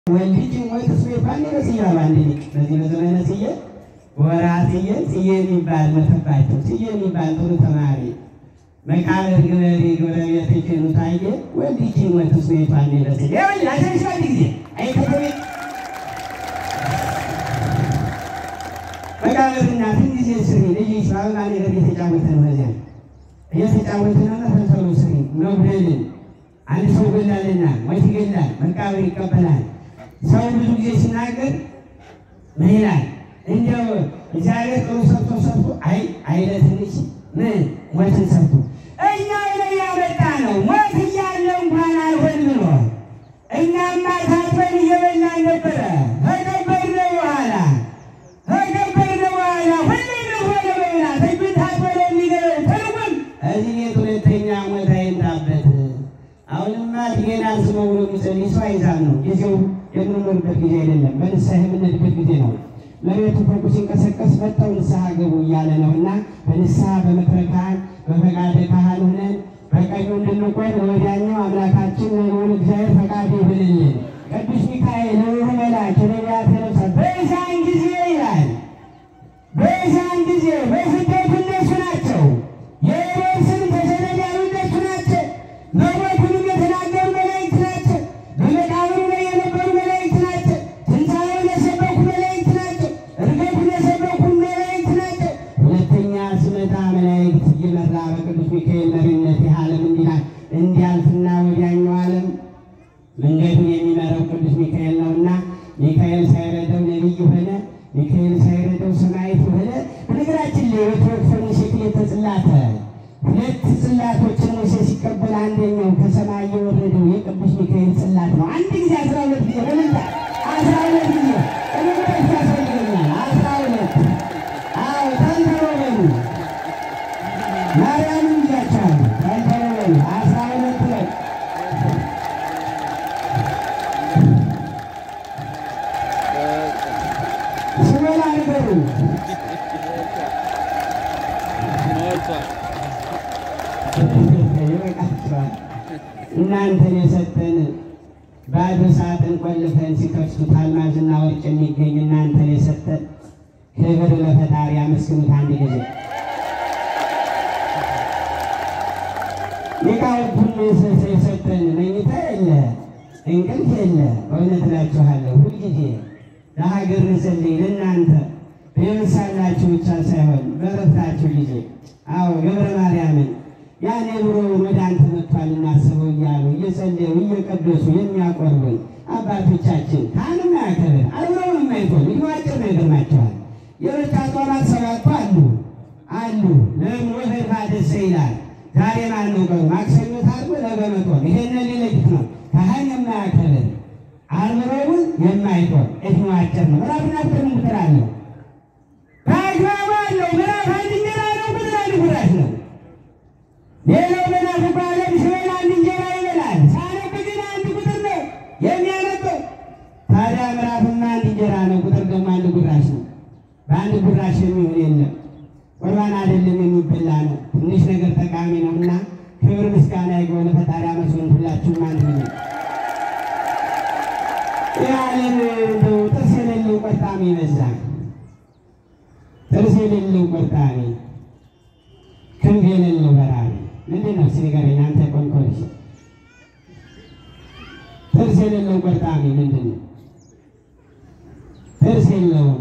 ወልጅ ሞት እሱ የፋን ይመስያ በአንድ ሊቅ በዚህ በዘመነ ስዬ ወራ ስዬ ስዬ የሚባል መተባቸው ስዬ የሚባል ጥሩ ተማሪ መቃብር ግበሪ ጎረቤት ይችኑ ታየ ወልጅ ሞት እሱ የፋን ይመስያ ይኸውልህ አሸንሽ አንድ ጊዜ አይከተቤ መቃብርና ትንጊዜ ስሪ ልጅ በአበባ ነገር እየተጫወተ ነው። በዚያ እየተጫወተ ነውና ተንሰሉ ስሪ መጉደልን አንድ ሰው ገላልና ሞት ይገላል፣ መቃብር ይቀበላል። ሰው ብዙ ጊዜ ሲናገር ምን ይላል? እንዲያው እግዚአብሔር ጥሩ ሰርቶ ሰርቶ አይ አይለ ትንሽ ምን ሞትን ሰርቶ እኛ ላይ ያመጣ ነው ሞት እያለ እንኳን አልሆን ብሎ እኛማ ታጥበን እየበላን ነበረ ከገበርነ በኋላ ከገበርነ በኋላ ሁሌ ሆነ በብላት እጁ ታጥበን የሚገበው ትርጉም እዚህ ቤት ሁለተኛ ሞት አይምጣበት። አሁንማ ዲጌና ስመ ብሎ የሚጸልይ ሰው አይዛም ነው ጊዜው የምንኖርበት ጊዜ አይደለም። በንስሐ የምንሄድበት ጊዜ ነው። መሬቱ ፎቁ ሲንቀሰቀስ መጥተው ንስሐ ገቡ እያለ ነው እና በንስሐ በምክረ ካህን በፈቃደ ካህን ሆነን በቀኙ እንድንቆም ለወዲያኛው አምላካችን ለልዑል እግዚአብሔር ፈቃድ ይሁንልን። ቅዱስ ሚካኤል ለሩህ መልአክ የነቢያት ነፍሳት በዛን ጊዜ ይላል በዛን ጊዜ በስደቱ እነሱ ናቸው። የሄሮድስን ተሰደድ ያሉ እነሱ ናቸው። መሞቱንም የተናገሩ መላእክት ናቸው። በመቃብሩ ላይ የነበሩ መላእክት ናቸው። ትንሣኤውን የሰበኩ መላእክት ናቸው። እርገቱን የሰበኩ መላእክት ናቸው። ሁለተኛ ሲመጣ መላእክት እየመራ በቅዱስ ሚካኤል መሪነት ይህ ዓለም እንዲላል እንዲያልፍና ወዲያኛው ዓለም መንገዱን የሚመራው ቅዱስ ሚካኤል ነውና ሚካኤል ሳይረዳው ነቢይ ሆነ። ሚካኤል ሳይረዳው ሰማዕት ሆነ። በነገራችን ላይ ወትሮክፈን ሴክሌተ ጽላተ ሁለት ጽላቶችን ሙሴ ሲቀበል አንደኛው ከሰማይ የወረደው የቅዱስ ሚካኤል ጽላት ነው። አንድ ጊዜ አስራ ሁለት ጊዜ በልታ አስራ ሁለት ጊዜ ቅንበት ያስፈልገኛል። አስራ ሁለት አዎ ተንተሮ በሉ ማርያምን ብያቸዋል። ተንተሮ በሉ አስራ ሁለት በሉ ስበላ ንገሩ ይበቃቸዋል። እናንተን የሰጠን ባዶ ሳጥን ቆልፈን ሲከፍቱት አልማዝና ወርቅ የሚገኝ እናንተን የሰጠን ክብር ለፈጣሪ አመስግኑት አንድ ጊዜ። ሊቃውንቱን የሰጠን መኝታ የለ እንቅልፍ የለ። በእውነት እላችኋለሁ ሁልጊዜ ለሀገር ንጸልይ ለእናንተ በየምሳላችሁ ብቻ ሳይሆን በረፍታችሁ ጊዜ አዎ ገብረ ማርያምን ያኔ ብሮ ወደ አንተ መጥቷል እናስበው እያሉ እየጸለዩ እየቀደሱ የሚያቆርቡን አባቶቻችን ካህንም ያከብር አልብረውን የማይቶን ይህ አጭር ነው ይገርማቸዋል። የብቻ ጧማት ሰባቱ አሉ አሉ ለምን ወፈድፋ ደሰ ይላል። ዛሬ ማን ነው ቀኑ? ማክሰኞ ታርጎ ነገ መጦን ይሄን ሊለይት ነው። ካህን የማያከብር አልብረውን የማይቶን እድሜው አጭር ነው። ምዕራፍና ቁጥር ምን ቁጥር አለው? በአግባቡ አለው። ምዕራፍ አንድ እንጀራ ነው፣ ቁጥር አንድ ጉራሽ ነው። ሌላው መናፍቁ ዓለም ሲበላ አንድ እንጀራ ይበላል። ሳነብ ግን አንድ ቁጥር ነው የሚያነበው። ታዲያ ምዕራፍማ አንድ እንጀራ ነው፣ ቁጥር ደግሞ አንድ ጉራሽ ነው። በአንድ ጉራሽ የሚሆን የለም። ቁርባን አይደለም የሚበላ ነው። ትንሽ ነገር ጠቃሚ ነው እና ክብር ምስጋና ይግባው ለፈጣሪ አመስግኑ። ሁላችሁም አንድ ነው። ያለን እንደው ጥርስ የሌለው ቆርጣሚ ይበዛል። ጥርስ የሌለው ቆርጣሚ ክንፍ የሌለው በራሪ ምንድን ነው? እስኪ ንገረኝ አንተ ቆንቆልሽ። ጥርስ የሌለው ቆርጣሚ ምንድን ነው? ጥርስ የለውም።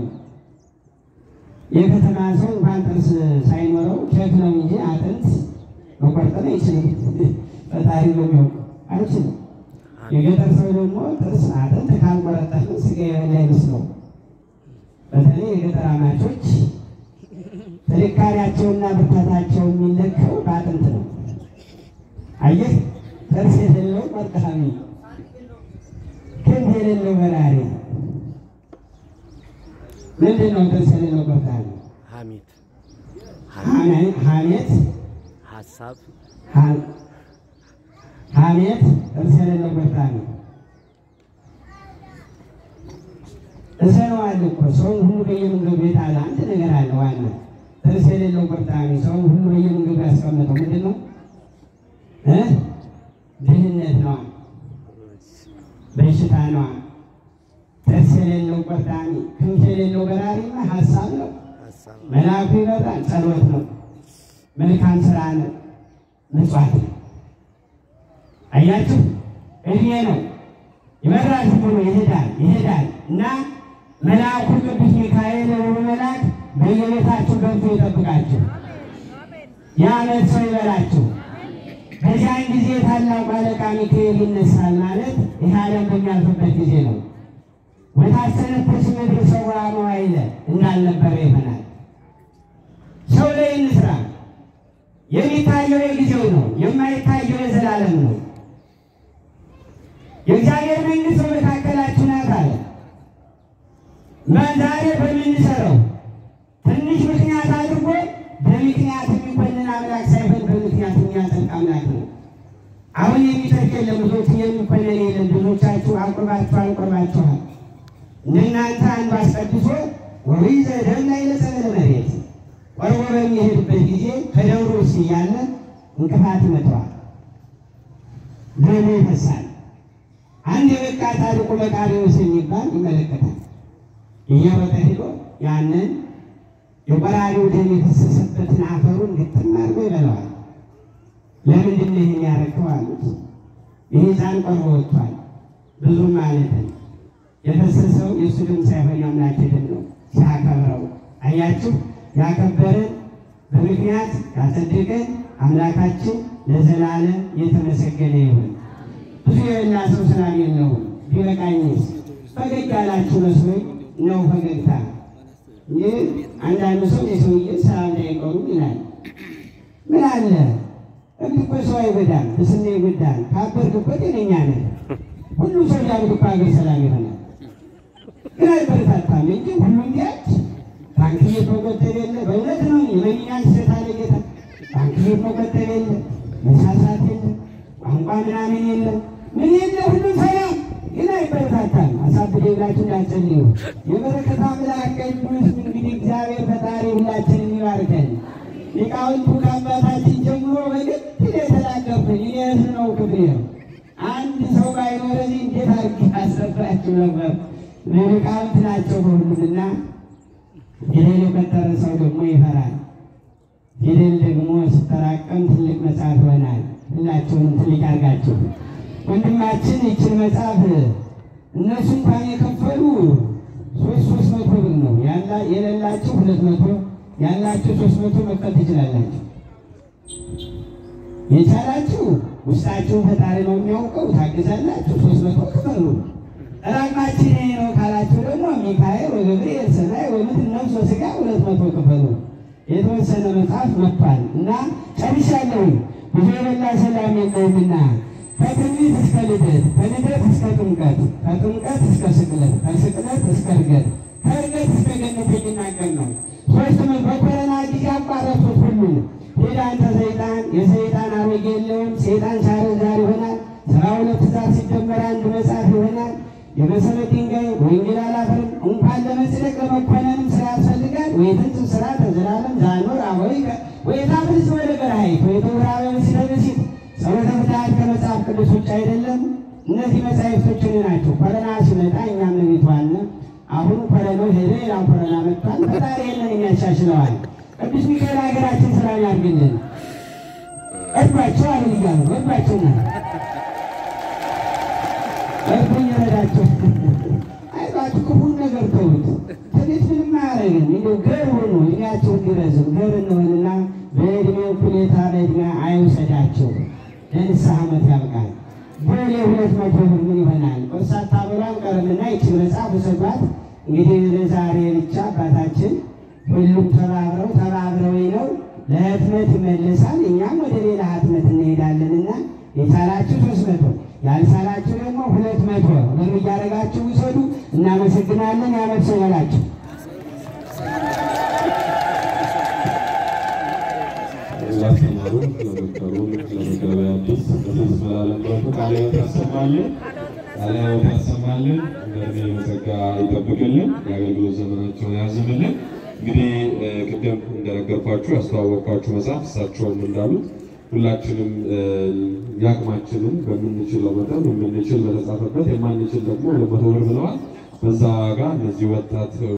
የከተማ ሰው እንኳን ጥርስ ሳይኖረው ኬክ ነው እንጂ አጥንት መቆርጠም አይችልም። ፈጣሪ ነው የሚያውቀው፣ አይችልም። የገጠር ሰው ደግሞ ጥርስ አጥንት ካልቆረጠም ስጋ የበላ አይመስለውም። በተለይ የገጠር አማቾች ጥንካሬያቸውና ብርታታቸው የሚለካው በአጥንት ነው። አየህ፣ ጥርስ የሌለው ቆርጣሚ፣ ክንፍ የሌለው በራሪ ምንድን ነው? ጥርስ የሌለው ቆርጣሚ ሐሜት፣ ሐሜት፣ ሀሳብ፣ ሐሜት፣ ጥርስ የሌለው ቆርጣሚ እሰነዋል እኮ ሰውን ሁሉ በየመንገዱ የጣለ አንድ ነገር አለ። ዋና ጥርስ የሌለው ቆርጣሚ ሰውን ሁሉ በየመንገዱ ያስቀመጠው ምንድን ነው? ድህነት ነዋ፣ በሽታ ነዋ፣ ቆርጣሚ ክንፍ የሌለው በራሪማ ሀሳብ ነው። ሀሳብ መልአኩ ይበራል፣ ጸሎት ነው፣ መልካም ስራ ነው፣ ምጽዋት ነው። አያችሁ እድሜ ነው ይበራል፣ ዝም ብሎ ይሄዳል ይሄዳል እና መልአኩ ቅዱስ ሚካኤል የሆኑ መልአክ በየቤታችሁ ገብቶ ይጠብቃችሁ። የዓመት ሰው ይበላችሁ። በዚያን ጊዜ ታላቁ አለቃ ሚካኤል ይነሳል ማለት ይህ ዓለም በሚያልፍበት ጊዜ ነው። ወታሰነፍስ ምድር ሰውራ መዋዕለ እንዳልነበረ ይሆናል። ሰው ላይ እንስራ። የሚታየው የጊዜው ነው፣ የማይታየው የዘላለም ነው። የእግዚአብሔር መንግሥት በመካከላችሁ ናት አለ። ዛሬ በምንሰራው ትንሽ ምክንያት አድርጎ በምክንያት የሚኮንን አምላክ ሳይሆን በምክንያት የሚያጸድቅ አምላክ ነው። አሁን የሚጠቅ የለም፣ ብዙዎች የሚኮነን የለም። ብዙዎቻችሁ አቁርባችሁ አልቆርባችኋል። እንደናንተ አንዱ አስቀድሶ ወይዘ ደም ላይ ለጸበለ መሬት ቆርቦ በሚሄድበት ጊዜ ከደብሩ ውስጥ እያለ እንቅፋት ይመጣዋል፣ ደሙ ይፈሳል። አንድ የበቃ ጻድቁ መቃርዮስ የሚባል ይመለከታል። እየሮጠ ሄዶ ያንን የቆራሪው ደም የፈሰሰበትን አፈሩን ግጥም አድርጎ ይበላዋል። ለምንድን ነው ይህን ያደረገው አሉት። ይህ ሕፃን ቆርቦ ወጥቷል ብዙ ማለት ነው። የፈሰሰው የእሱ ደም ሳይሆን የአምላክ ደም ነው። ሲያከብረው አያችሁ፣ ያከበረን በምክንያት ያጸደቀን አምላካችን ለዘላለም የተመሰገነ ይሁን። ብዙ የበላ ሰው ስላሌለው ቢበቃኝስ ፈገግ ያላችሁ መስሎኝ ነው ፈገግታ። ይህ አንዳንድ ሰው የሰውዬ ሰላም ላይ አይቀሩም ይላል። ምን አለ እንዲህ እኮ ሰው አይጎዳም፣ እስና ይጎዳል። ካበርክ እኮ ጤነኛ ነህ። ሁሉ ሰው ሊያብድ እኮ ሀገር ሰላም ይሆናል። ግን አይበረታታም እንጂ ሁሉም ቢያች ባንክ ቤት መቆጠብ የለ። በእውነት ነው የመኛን ስህተት አለ ጌታ። ባንክ ቤት መቆጠብ የለ፣ መሳሳት የለ፣ ቋንቋ ምናምን የለ፣ ምን የለ፣ ሁሉም ሰላም ግን አይበረታታም። አሳብደ ብላችሁ እንዳትጸልዩ። የበረከት አምላክ ቅዱስ እንግዲህ እግዚአብሔር ፈጣሪ ሁላችንን ይባርከን። ሊቃውንቱ ከአባታችን ጀምሮ በግድ የተናገሩትን እኔ እሱ ነው ክብሬ ነው። አንድ ሰው ባይኖረኝ እንዴት አድርጌ አሰፍራችሁ ነበር። ሊቃውንት ናቸው በሁሉምና ፊደል የቆጠረ ሰው ደግሞ ይፈራል። ፊደል ደግሞ ሲጠራቀም ትልቅ መጽሐፍ ይሆናል። ሁላችሁንም ትልቅ ያርጋችሁ። ወንድማችን ይችን መጽሐፍ እነሱ እንኳን የከፈሉ ሶስት ሶስት መቶ ብር ነው ያላ የሌላችሁ ሁለት መቶ ያላችሁ ሶስት መቶ መክፈል ትችላላችሁ። የቻላችሁ ውስጣችሁ ፈጣሪ ነው የሚያውቀው። ታግዛላችሁ። ሶስት መቶ ክፈሉ። ራቃችን ይሄ ነው ካላችሁ ደግሞ ሚካኤል ወገብርኤል ሰማይ ወምድር ነፍስ ወሥጋ ሁለት መቶ ክፈሉ። የተወሰነ መጽሐፍ መጥቷል እና ጨርሻለሁ። ብዙ የበላ ሰላም የለውምና ከትንቢት እስከ ልደት፣ ከልደት እስከ ጥምቀት፣ ከጥምቀት እስከ ስቅለት፣ ከስቅለት እስከ እርገት፣ ከእርገት እስከ ገነት የሚናገር ነው። ሶስት መ- በኮረና ጊዜ አቋረጡት ሁሉን ሄዳ አንተ ሰይጣን የሰይጣን አሮጌ የለውም ሰይጣን ሳረ ዛር ይሆናል። ስራ ሁለት ትእዛዝ ሲደመር አንድ መጽሐፍ ይሆናል። የመሰረት ድንጋይ ወንጌል አላፈርም እንኳን ለመጽደቅ ለመኮነንም ስራ ያስፈልጋል። ወይትንጽፍ ስራ ተዘላለም ዛኖር አወይ ወይታብልጽ ወደ ገርሃይት ወይተውራበ ምስለ ብእሲት ጸሎተ ፍትሐት ከመጽሐፍ ቅዱስ ውጭ አይደለም። እነዚህ መጻሕፍቶች እኔ ናቸው። ኮረና ሲመጣ እኛም ቤቱ አለ። አሁን ኮረናው ሄደ፣ ሌላ ኮረና መጥቷል። ፈጣሪ ይህንን የሚያሻሽለዋል። ቅዱስ ሚካኤል ሀገራችን ሰላም ያድርግልን። እርዷቸው አሁን እያሉ እርዷቸው ና እርዱኝ፣ ረዳቸው። አይዟችሁ፣ ክፉን ነገር ተዉት። ትንሽ ምንም አያደርግም። እንደው ገር ሆኖ እድሜያቸው እንዲረዝም ገር እንሆንና በእድሜ እኩሌታ በእድሜ አይውሰዳቸው። ለንስሐ ዓመት ያብቃል። ቦሌ ሁለት መቶ ብር ምን ይሆናል? ቆርሳታ ብሏን ቀረምና ይችን መጽሐፍ ውሰዷት። እንግዲህ ለዛሬ ብቻ አባታችን ሁሉም ተባብረው ተባብረው ነው ለህትመት ይመለሳል። እኛም ወደ ሌላ ህትመት እንሄዳለንና የቻላችሁ ሶስት መቶ ያልቻላችሁ ደግሞ ሁለት መቶ ብር እያደረጋችሁ ውሰዱ። እናመሰግናለን። ያመት ሰው ይበላችሁ። ላስተማሩ ለመከሩ ለመገበያ አዲስ በትዝ መላለምረቱ ቃለ ሕይወት ያሰማልን፣ ቃለ ሕይወት ያሰማልን፣ በእድሜ በጸጋ ይጠብቅልን፣ የአገልግሎት ዘመናቸውን ያዝምልን። እንግዲህ እ፣ ቅድም እንደነገርኳችሁ ያስተዋወቅኳችሁ መጽሐፍ እሳቸውም እንዳሉት ሁላችንም እ፣ የአቅማችንን በምንችለው መጠን የምንችል በተጻፈበት የማንችል ደግሞ ሁለት መቶ ብር ብለዋል። በዛ ዋጋ እነዚህ ወጣት